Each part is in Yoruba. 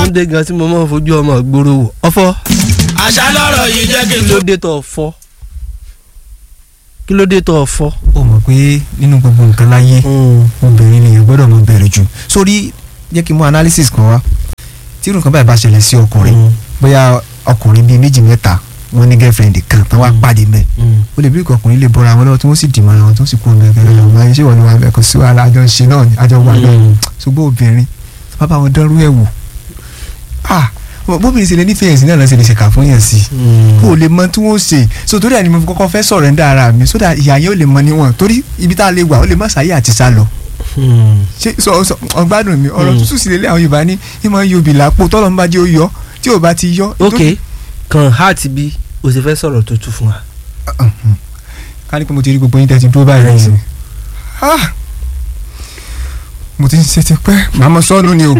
dé gan tí mo máa ń fojú ọmọ gbòòrò wò ọ̀fọ̀ àṣà lọ́rọ̀ yìí jẹ́ kí n kí tó. ló dé tó ọ̀fọ̀ kí ló dé tó ọ̀fọ̀. ó mọ̀ pé nínú gbogbo nǹkan láyé obìnrin nìyẹn gbọ́dọ̀ mọ bẹ̀rẹ̀ jù sórí jẹ́ kí n mú analysis kan wá tí irú nǹkan báyìí bá ṣẹlẹ̀ sí ọkùnrin bóyá ọkùnrin bíi méjì mẹ́ta wọ́n ní girlfriend kan tán wá pàdé mẹ́ ó lè bí ìkọ̀ ọkùnrin lè bọ́ra wọn lọ́wọ́ tí wọ́n sì dì mọ́ra wọn tó sì kú ọmọ ẹgbẹ́ rẹ̀ ọmọ ayé ṣé wọ́n ní wà bẹ́ẹ̀ kò sí wàhálà àjọ ṣe náà ni àjọ wà náà ṣùgbọ́n obìnrin bàbá wọn dánrú ẹ̀ wò ah bóbìnrin ṣe lè nífẹ̀ẹ́ sí náà lọ́sẹ̀ lè ṣèkà fún yẹn sí i kó o lè mọ tí wọ́n ṣe so torí ẹni mo fi kọ́kọ́ fẹ́ sọ̀rọ̀ ẹ̀ńdá ara mi so that ìyá yẹn ò lè mọ níwọ̀n torí ibi tá a lè wà ó lè má sáyé àti sá lọ ṣé sọ sọ ọgbádùn mi ọ̀rọ̀ tútù sí lélẹ̀ àwọn Yorùbá ní ìmọ̀ yorùbá làpò tọ́lọ́ ń bá jẹ́ ó yọ tí ò bá ti yọ. ok kan heart bí o sì fẹ́ sọ̀rọ̀ tó tù fún wa. ká ní pé mo ti rí gbogbo yín tẹ́ ti dúró báyìí rẹ̀ sí i mo ti ń ṣe ti pẹ́ màá mọ sọ́ọ̀nù ni o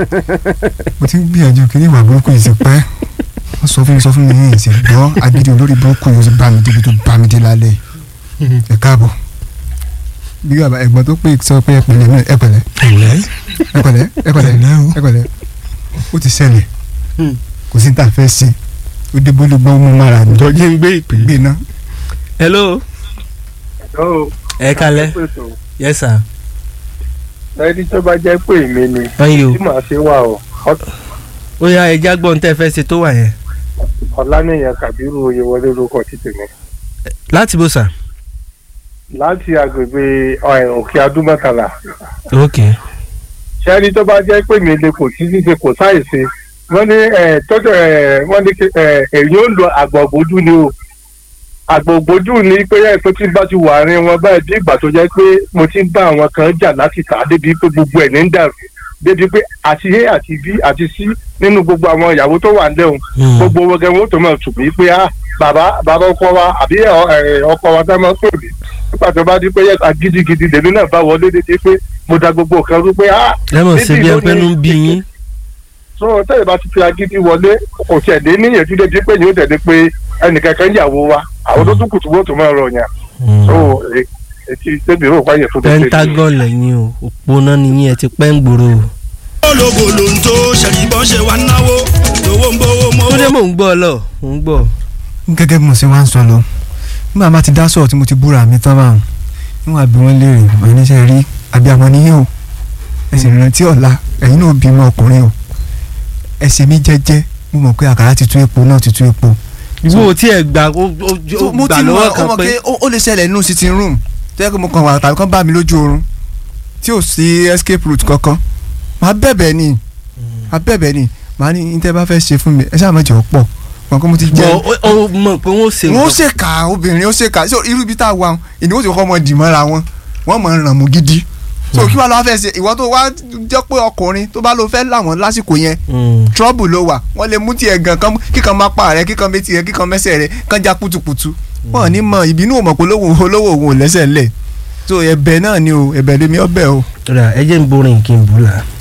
mo ti ń gbìyànjú kí ní ìwà burúkú yìí ti pẹ́ wọ́n sọ fún mi sọ fún mi yìí ṣe gbọ́ agídí olórí burúkú yìí ó ti bá mi débi tó bá mi dé lálẹ́ yìí ẹ káàbọ̀ bí bàbá ẹ̀gbọ́n tó pè sọ pé ẹ pẹ̀lẹ́ náà ẹ pẹ̀lẹ́ ẹ pẹ̀lẹ́ ẹ pẹ̀lẹ́ ẹ pẹ̀lẹ́ ó ti ṣẹlẹ̀ kò sí ní tà fẹ́ sí ó dé bólú gbọ́n mú mara mi jọjẹ́ ń gbé ìpè. gbé ná. hello Hello. ẹ kalẹ̀ yes sir. ẹni tó bá jẹ́ pé èmi ni báyìí o tí màá ṣe wà o ó yá ẹja gbọ́n tẹ́ fẹ́ ṣe tó wà yẹn. ọ̀lànìyàn kàbírù oyèwọlé lórúkọ títì mi láti bó sà. láti agbègbè ọ̀, òkè adúmọ̀tàlà ok ṣẹ́ni tó bá jẹ́ pé mi lè kò sí ṣíṣe kò sáìsì wọ́n ní ẹ̀, tọ́jú ẹ̀, wọ́n ní kí- ẹ̀, èyí ó lo àgbọ̀gbójú ni o àgbọ̀gbójú ni pé ẹ̀ tó ti bá ti wà rin wọn báyìí bí ìgbà tó jẹ́ pé mo ti ń bá àwọn kan jà láti tà á débi pé gbogbo ẹ̀ ní ń dàrú débi pé àti a àti b àti c nínú gbogbo àwọn ìyàwó tó wà ń lẹ́hùn gbogbo wọn gẹ́gẹ́ wọn tó máa tù mí pé ah bàbá bàbá ọkọ wa àbí ẹ- ẹ, ọkọ wa tá máa pè mí nípa tó bá di pé yẹ gidigidi lèmi náà bá wọlé dédé pé mo da gbogbo nǹkan rú pé ah ẹ mọ̀ sí níbi bí ẹ ló pé ní nú bí yín. so tẹ́lẹ̀ bá ti fi agídí wọlé kò tiẹ̀ dé níyànjú débi pé yóò tẹ̀lé pé ẹnìkankan yàwó wa àwọn tó tún kùtù wọ́n tó máa rọ̀ yàn so e- etí tẹ́bi rò wáyé tó tó tẹ́lẹ̀. pentagon lẹ́yìn o òpónà nìyí ẹ ti pẹ́ ń gbòòrò o. ológo ló ń tó ṣẹ̀rìbọn ṣe wá náwó lówó ń bówó ó mọ́wó. dé mò ń gbọ́ ọ lọ mò ń gbọ́. gẹ́gẹ́ bí mo ṣe wá ń sọ lọ nígbà má ti dá sọ̀rọ̀ tí mo ti búra mi tán báwọn níwọ̀n àbí wọ́n léèrè wọ́n ní sẹ́ rí abiyamọ níyìn o ẹ sì rántí ọ̀la ẹ̀yin náà bímọ ọkùnrin o ẹ ṣe mí jẹ́jẹ́ mo mọ̀ pé àkàrà ti tú epo náà ti tú epo. wo tí ẹ gbà ó ó So, mo gbà ti mọ lọ́wọ́ kan ọmọ pé pé ó ó lè ṣẹlẹ̀ nínú sitting room tó yẹ kó mo kàn wà tàbí kán bá mi lójú oorun tí ò sí escape route kankan màá bẹ̀bẹ̀ ni màá bẹ̀bẹ̀ ni màá ní ní tẹ́ bá fẹ́ ṣe fún mi ẹ ṣáà má jẹ́ ọ̀pọ̀ mọ̀ kó mo ti jẹ́ bọ̀ ó- ó mọ̀ pé wọ́n ṣe wọ́n nǹkan. ṣèkà obìnrin ó ṣèkà so irú ibi tá a wà ìní wọ́n ti kọ́kọ́ mọ dì mọ́ra wọn wọ́n mọ̀ ràn mú gidi so kí wàá lọ́wọ́ fẹ́ ṣe ìwọ tó wá jẹ́ pé ọkùnrin tó bá lọ fẹ́ làwọn lásìkò yẹn Mm. trouble ló wà wọ́n lè mú tiẹ̀ gan kan kíkan máa pa rẹ kíkan méjì rẹ kíkan mẹ́sẹ̀ rẹ kán já kutukutu wọn ò ní mọ ìbínú ò mọ̀ pé olówó olówó òun ò lẹ́sẹ̀ ńlẹ̀ so ẹ̀bẹ̀ náà ni o ẹ̀bẹ̀ lèmi ọbẹ̀ o. Rà, ẹ jẹ́ ń borin kí n bù là.